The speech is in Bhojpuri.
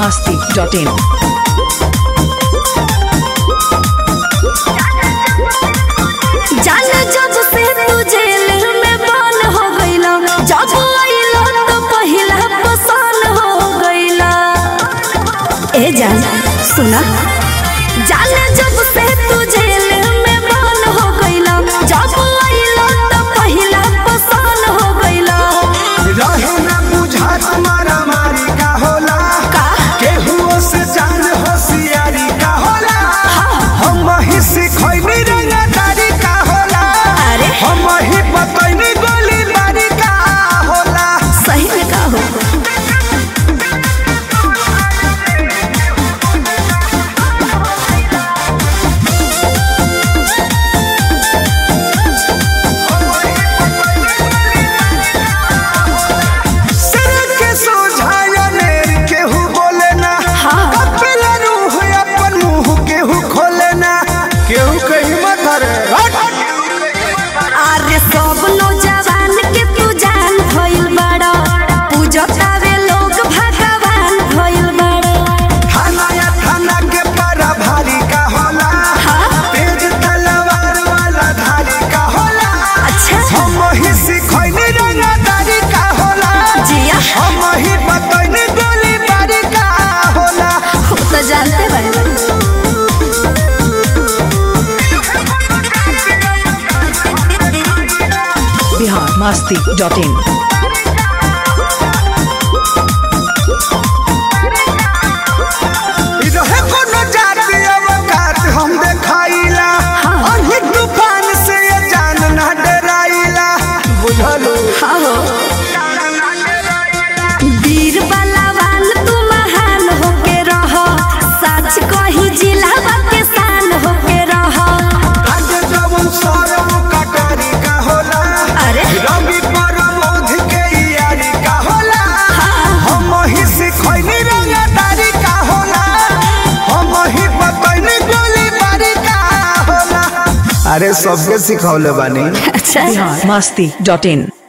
masti.in. जाने जब से तू जेल में बंद हो गईला जब आइला तो पहिला पसंद हो गईला ए जान सुना जाने जब से तू जेल में बंद हो गईला जब आइला तो पहिला पसंद हो गईला रहे ना बुझा तुम्हारा मारी का होला का केहुओ से जान होशियारी का होला हम ही सिखैनी रंगदारी का होला अरे हम ही बतैनी गोली बारी का होला सही में का हो सिर के सोझाया नेर केहू बोले ना हाँ। कपिला रूह अपन मुंह केहू खोले ना केहू कहीं मत रे अरे सब नौजवान के तू जान भइल बड़ा पूजतावे लोग भगवान भइल बड़ा थाना या थाना के पारा भारी का होला हाँ। तेज तलवार वाला धारी का होला अच्छा हम ही सिखैनी रंगदारी का होला जिया हम ही बतैनी गोली बारी का होला वो तो जानते बड़े Bihar masti.in. इ रहे कोनो जाति अवकात हम देखाइला हाँ। अही तूफान से ये जान ना डराइला बुझलो हाँ हो वीर बलवान तू महान होके रह सच कही जिला के शान होके रह आज जवन सरम कटारी का होला अरे रवि परमोध के यारी का होला हम ही सिखैनी रंगदारी का होला हम ही बतैनी गोली बारी का होला अरे सबके सिखौले बानी अच्छा Bihar masti.in.